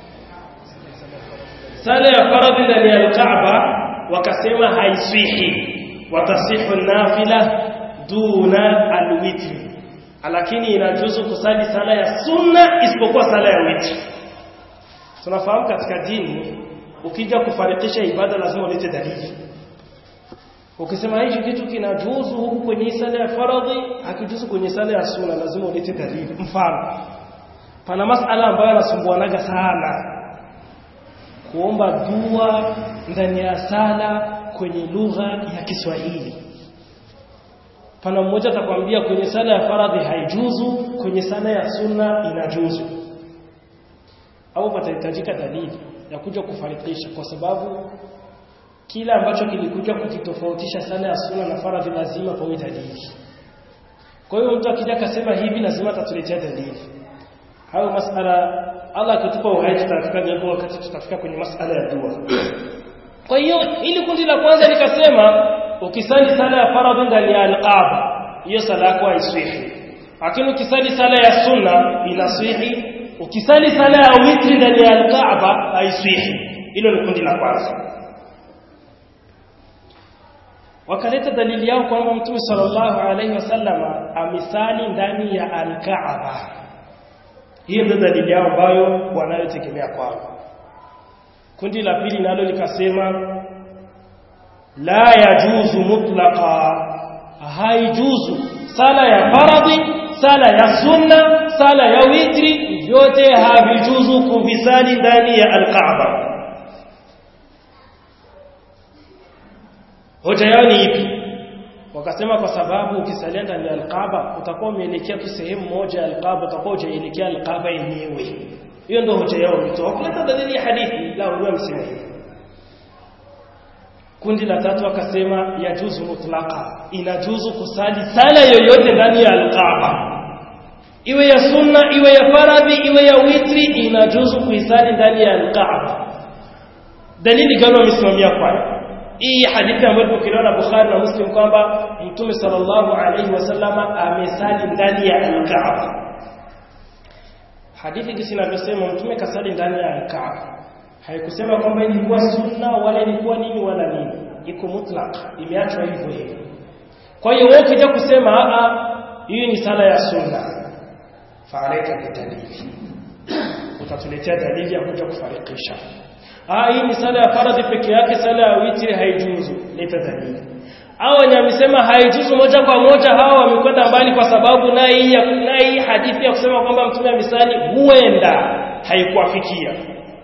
sala ya faradhi ndani ya alkaaba wakasema haisihi watasihu nafila duna alwitri lakini inajuzu kusali sala ya sunna isipokuwa sala ya witri tunafahamu katika dini ukija kufarikisha ibada lazima ulete dalili ukisema hichi kitu kinajuzu huku kwenye sala ya faradhi hakijuzu kwenye sala ya sunna lazima ulete dalili mfano pana masala ambayo yanasumbuanaga sana kuomba dua ndani ya sala kwenye lugha ya Kiswahili pana mmoja atakwambia kwenye sala ya faradhi haijuzu kwenye sala ya sunna inajuzu au patahitajika dalili ya kuja kufarikisha kwa sababu kila ambacho kilikuja kukitofautisha sala ya sunna na faradhi lazima pawe dalili kwa hiyo mtu akija akasema hivi lazima atatuletea dalili hayo masala Allah akitupa uhai tutafika jambo wakati tutafika kwenye masala ya dua kwa hiyo ili kundi la kwanza likasema ukisali sala ya faradhi ndani ya al-Kaaba hiyo sala yako haiswihi lakini ukisali sala ya sunna inaswihi ukisali sala ya witri ndani ya al-Kaaba haiswihi hilo ni kundi la kwanza wakaleta dalili yao kwamba mtume sallallahu alaihi wasallama amesali ndani ya al-Kaaba hiyo ndio dalili yao ambayo wanayotegemea kwao kundi la pili nalo likasema la yajuzu mutlaqa haijuzu sala ya faradhi sala ya sunna sala ya witri vyote havijuzu kuvisali ndani ya alkaaba hoja yao ni ipi wakasema kwa sababu ukisalia ndani ya alkaaba utakuwa umeelekea tu sehemu moja ya alkaaba utakuwa hujaelekea alkaaba yenyewe hiyo ndio hoja yao mitoa kuleta dalili ya hadithi la huwa msemo kundi la tatu akasema yajuzu mutlaqa inajuzu kusali sala yoyote ndani ya alkaaba iwe ya sunna iwe ya faradhi iwe ya witri inajuzu kuisali ndani ya alkaaba dalili gani wamesimamia kwayo hii hadithi ambayo tukiona na Bukhari na Muslim kwamba Mtume sallallahu alaihi wasallama amesali ndani ya alkaaba hadithi jinsi inavyosema Mtume kasali ndani ya alkaaba haikusema kwamba ilikuwa sunna wala ilikuwa nini wala nini iko mutlaq imeachwa hivyo hivyo kwa hiyo wewe ukija kusema a hii ni sala ya sunna fa'alaika bidalili utatuletea dalili ya kuja kufarikisha ah hii ni sala ya faradhi peke yake sala ya witri haijuzu leta dalili hao wenye wamesema haijuzu moja kwa moja hao wamekwenda mbali kwa sababu naye hii naye hadithi ya kusema kwamba mtume amesali huenda haikuwafikia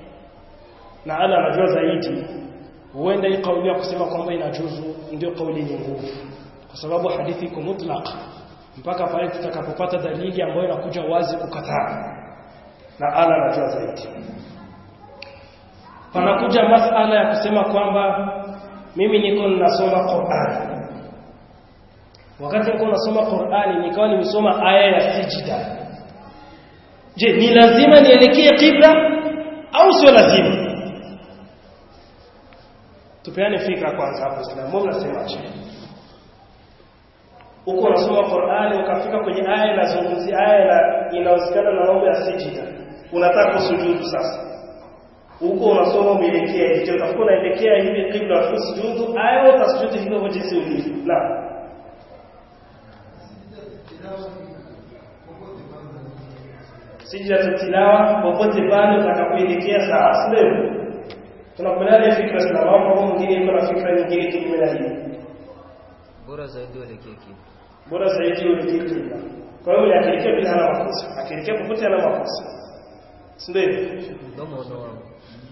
na ala anajua zaidi huenda hii kauli ya kusema kwamba inajuzu ndio kauli yenye nguvu kwa sababu hadithi iko mutlaq mpaka pale tutakapopata dalili ambayo inakuja wazi kukataa na ala anajua zaidi panakuja masala ya kusema kwamba mimi niko ninasoma Qur'an wakati niko nasoma Qur'ani nikawa nimesoma aya ya sijida je ni lazima nielekee kibla au sio lazima tupeane fikra kwanza hapo Islamu mnasemaje uko unasoma Qur'ani ukafika kwenye aya inazungumzia aya inahusikana na mambo ya sijida unataka kusujudu sasa huko unasoma umeelekea hivi utakuwa unaelekea hivi kibla usujudu aya utasujudu hivyo jinsi ulivyo na sijida tilawa popote pale utakapoelekea sawa sio tunakubaliana fikra za mambo mwingine yuko na fikra nyingine kinyume na hii bora zaidi uelekee kibla bora zaidi uelekee kibla kwa hiyo unaelekea bila hana makosa akielekea popote hana makosa si ndio hivyo mdomo wangu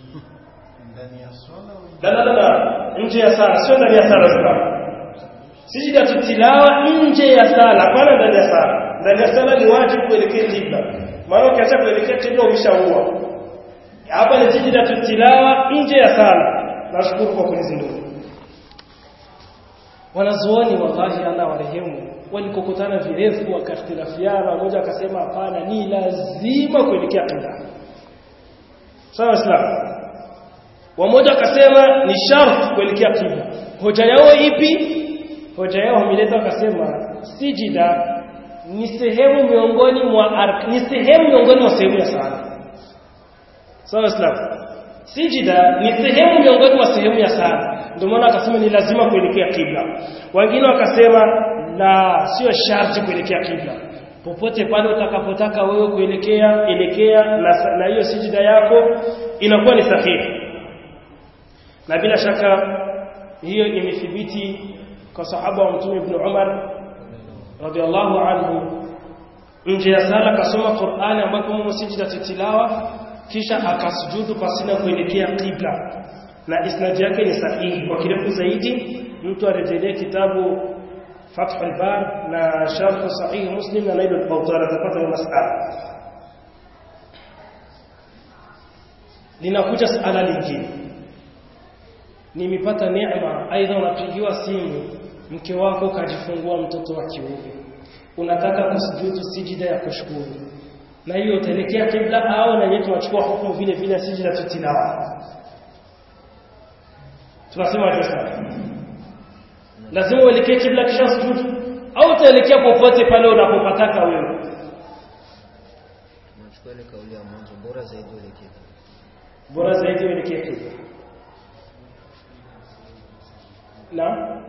la la la nje ya sala sio ndani ya sala sala sijida tilawa nje ya sala hapana ndani ya sala ndani ya sala ni wajibu kuelekea kibla maana ukiacha kuelekea kibla umeshaua hapa ni sijida tilawa nje ya sala nashukuru kwa kunizindua wanazuoni wallahi Allah warehemu walikokutana virefu wakakhtilafiana mmoja akasema hapana ni lazima kuelekea kibla sawa islam wamoja akasema ni sharti kuelekea kibla hoja yao ipi hoja yao wameleta wakasema sijida ni sehemu miongoni mwa ark ni sehemu miongoni mwa sehemu ya sala sawa islam sijida ni sehemu miongoni mwa sehemu ya sala ndio maana akasema ni lazima kuelekea kibla wengine wakasema la sio sharti kuelekea kibla popote pale utakapotaka wewe kuelekea elekea na, na hiyo sijida yako inakuwa ni sahihi na bila shaka hiyo imethibiti kwa sahaba wa mtume ibn Umar radhiallahu anhu nje ya sala kasoma Qur'ani ambapo mmo sijida tilawa kisha akasujudu pasina kuelekea qibla na isnad yake ni sahihi kwa kirefu zaidi mtu arejelee kitabu Fath al-Bar na Sharh Sahih Muslim na Nail al-Bawtar atapata masala linakuja suala lingine nimepata neema aidha unapigiwa simu mke wako kajifungua mtoto wa kiume unataka kusujudu sijida ya kushukuru na hiyo utaelekea kibla au na yeye tunachukua hukumu vile vile sijida tutilawa tunasema sasa lazima uelekee kibla kisha sujudu au utaelekea popote pale unapopataka wewe nachukua ile kauli ya mwanzo bora zaidi uelekee kibla bora zaidi uelekee kibla na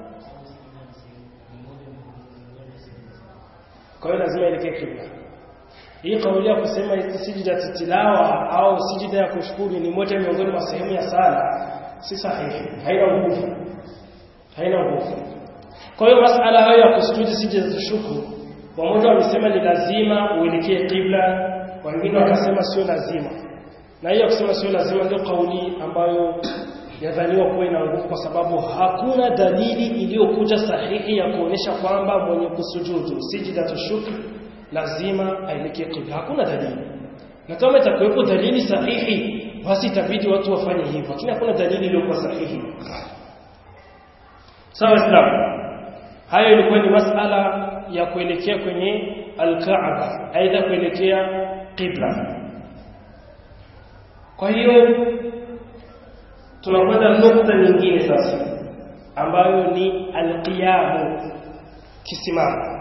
kwa hiyo lazima elekee kibla hii kauli ya kusema sijida tilawa au sijida ya kushukuru ni moja miongoni mwa sehemu ya sala si sahihi haina nguvu haina nguvu kwa hiyo masala hayo ya kusujudu sijida za shukuru wamoja wamesema ni lazima uelekee kibla wengine wakasema sio lazima na hiyo kusema sio lazima ndio kauli ambayo yadhaniwa kuwa ina nguvu kwa sababu hakuna dalili iliyokuja sahihi ya kuonesha kwamba mwenye kusujudu sijida shukr lazima aelekee kibla hakuna dalili na kama itakuwepo dalili sahihi basi itabidi watu wafanye hivyo lakini hakuna dalili iliyokuwa sahihi sawa islam hayo ilikuwa ni masala ya kuelekea kwenye al-Kaaba aidha kuelekea qibla kwa hiyo tunakwenda nukta nyingine sasa ambayo ni alqiyamu kisimama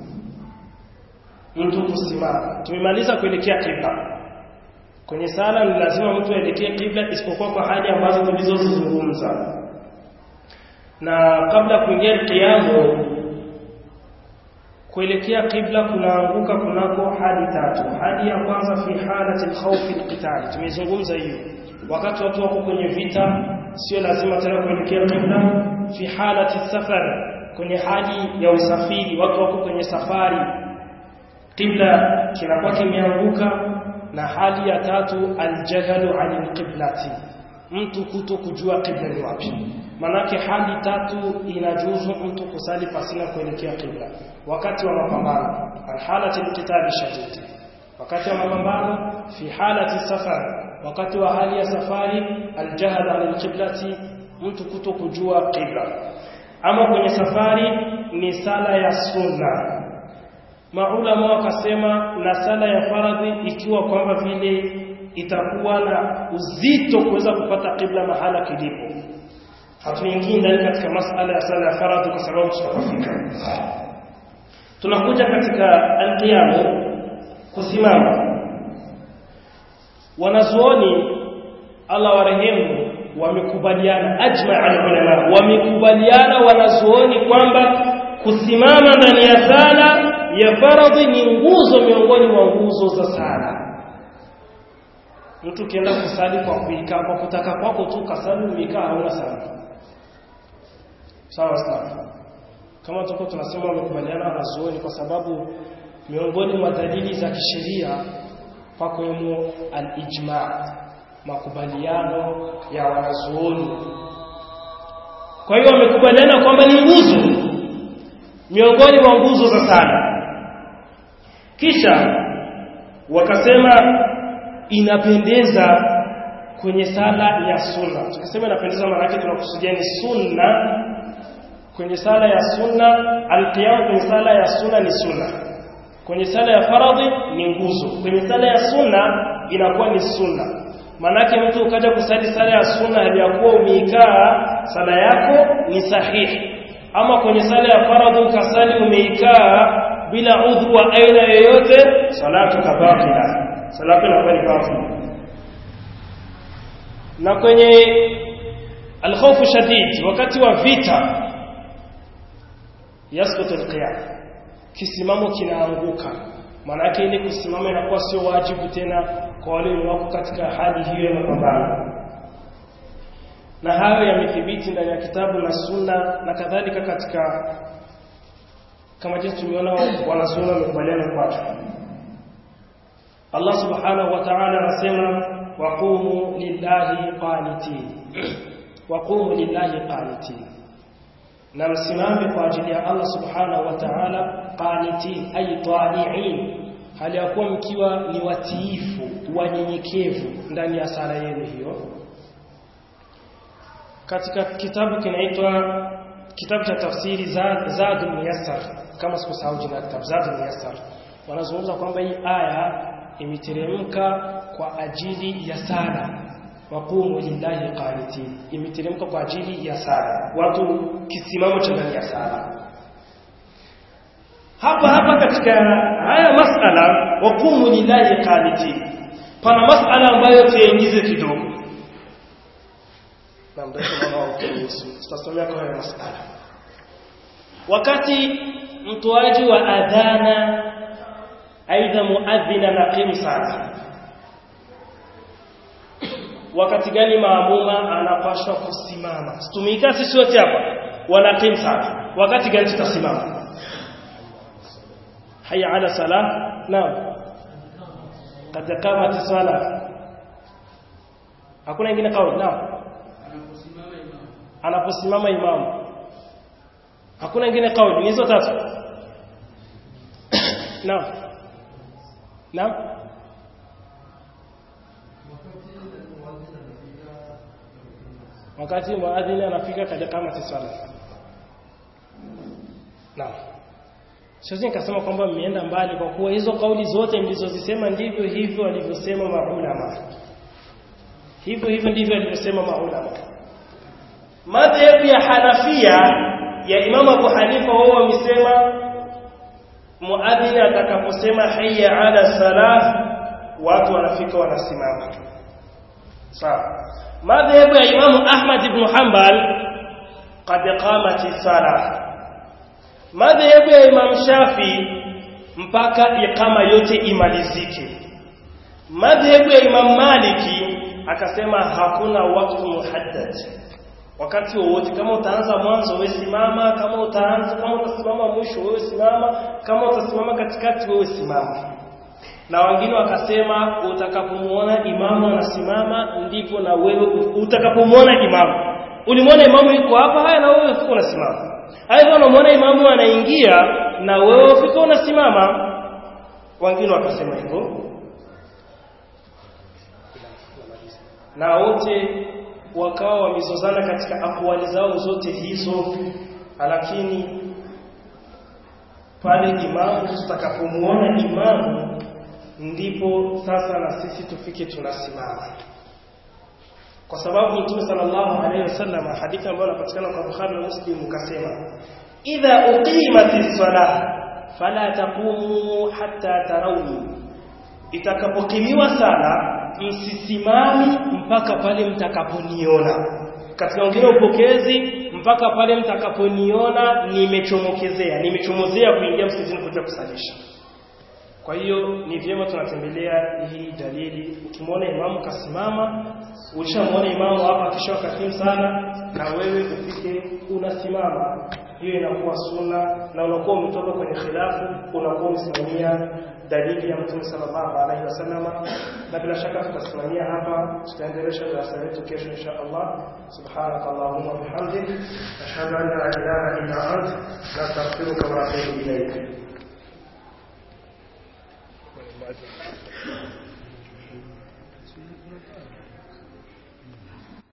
mtu kusimama tumemaliza kuelekea kibla kwenye sala ni lazima mtu aelekee kibla isipokuwa kwa hali ambazo tulizozizungumza na kabla kuingia kiamu kuelekea kibla kunaanguka kunako hali tatu hali ya kwanza fi halati alkhawfi alqitali tumezungumza hiyo wakati watu wako kwenye vita sio lazima tena kuelekea kibla fi halati safar kwenye hali ya usafiri watu wako kwenye safari kibla kinakuwa kimeanguka na hali ya tatu aljahalu anil qiblati mtu kuto kujua qibla ni wapi manake hali tatu inajuzu mtu kusali pasina kuelekea qibla wakati wa mapambano alhalati alqitali shadid wakati wa mapambano fi halati safar wakati wa hali ya safari aljahad an alqiblati mtu kuto kujua qibla ama kwenye safari ni sala ya sunna maulama wakasema na sala ya faradhi ikiwa kwamba vile itakuwa na uzito kuweza kupata qibla mahala kilipo hatuingii ndani katika masala ya sala ya faradhi kwa sababu tutafika tunakuja katika alqiyamu kusimama wanazuoni Allah warehemu wamekubaliana ajma ulama wamekubaliana wanazuoni kwamba kusimama ndani ya sala ya faradhi ni nguzo miongoni mwa nguzo za sala mtu kienda kusali kwa kuikaa kwa kutaka kwako tu kasali umekaa hauna sala sawa sawa kama tuko tunasema wamekubaliana wanazuoni kwa sababu miongoni mwa dalili za kisheria pakwemo al-ijma makubaliano ya wanazuoni kwa hiyo wamekubaliana kwamba ni nguzo miongoni mwa nguzo za sala kisha wakasema inapendeza kwenye sala ya sunna tukasema inapendeza maana yake tunakusudia ni sunna kwenye sala ya sunna alqiyam kwenye sala ya sunna ni sunna kwenye sala ya faradhi ni nguzo kwenye sala ya sunna inakuwa ni sunna manake mtu ukaja kusali sala ya sunna aliyakuwa umeikaa sala yako ni sahihi ama kwenye sala ya faradhi ukasali umeikaa bila udhu wa aina yoyote salatu kabakila salatu inakuwa ni batili na kwenye alkhawfu shadid wakati wa vita yasqutu alqiyam kisimamo kinaanguka maana yake ile kusimama inakuwa sio wajibu tena kwa wale wako katika hali hiyo ya mapambano na hayo yamethibiti ndani ya kitabu na sunna na kadhalika katika kama jinsi tumeona wanazuoni wamekubaliana kwacho Allah subhanahu wa ta'ala anasema waqumu lillahi qanitin waqumu lillahi qanitin na msimame kwa ajili ya Allah subhanahu wa ta'ala qanitin ay ta'i'in hali ya kuwa mkiwa ni watiifu wanyenyekevu ndani ya sala yenu hiyo katika kitabu kinaitwa kitabu cha tafsiri Zadul Muyassar kama sikusahau jina kitabu Zadul Muyassar wanazungumza kwamba hii aya imeteremka kwa ajili ya sala waqumu lillahi qanitin imeteremka kwa ajili ya sala watu kisimamo cha ndani ya sala hapa hapa katika haya masala waqumu lillahi qanitin pana masala ambayo tuingize kidogo na mrefu mwana wa kuhusu tutasomea kwa haya masala wakati mtoaji wa adhana aidha muadhina na qimsa wakati gani maamuma anapashwa kusimama tumika sisi wote hapa wana qimsa wakati gani tutasimama haya ala sala naam kad qamat sala hakuna ingine kauli naam anaposimama imamu hakuna ingine kauli ni hizo tatu naam naam wakati muadhini anafika katika kama tisala naam siwezi nikasema kwamba mmeenda mbali kwa kuwa hizo kauli zote mlizozisema ndivyo hivyo walivyosema maulama hivyo hivyo ndivyo walivyosema maulama madhehebu ya Hanafia ya Imam Abu Hanifa wao wamesema muadhini atakaposema hayya ala salah watu wanafika wanasimama sawa madhehebu ya Imam Ahmad ibn Hanbal qad qamati salah madhehebu ya Imam Shafi mpaka iqama yote imalizike madhehebu ya Imam Maliki akasema hakuna wakati muhaddad wakati wowote kama utaanza mwanzo wewe simama kama utaanza kama utasimama mwisho wewe simama kama utasimama katikati wewe simama na na wengine wakasema utakapomuona imamu anasimama ndipo na wewe utakapomuona imamu ulimwona imamu yuko hapa haya na wewe ufika unasimama aidha unamwona imamu anaingia na wewe ufika unasimama wengine wakasema hivyo na wote wakawa wamezozana katika akwali zao zote hizo lakini pale imamu tutakapomuona imamu ndipo sasa na sisi tufike tunasimama kwa sababu mtume sallallahu alaihi wasallam hadithi ambayo inapatikana kwa Bukhari na Muslim ukasema idha uqimatis salah fala taqumu hatta tarawni itakapokimiwa sala msisimami mpaka pale mtakaponiona katika wengine upokezi mpaka pale mtakaponiona nimechomokezea nimechomozea kuingia msikitini kuja kusalisha kwa hiyo ni vyema tunatembelea hii dalili ukimwona imamu kasimama ulishamwona imamu hapa akisha katim sana na wewe ufike unasimama hiyo inakuwa sunna na unakuwa umetoka kwenye khilafu unakuwa umesimamia dalili ya mtume sallallahu alaihi wasallama na bila shaka tutasimamia hapa tutaendelesha darasa letu kesho insha Allah subhanaka allahumma bihamdik ashhadu an la ilaha illa ant nastaghfiruka wa atubu ilayk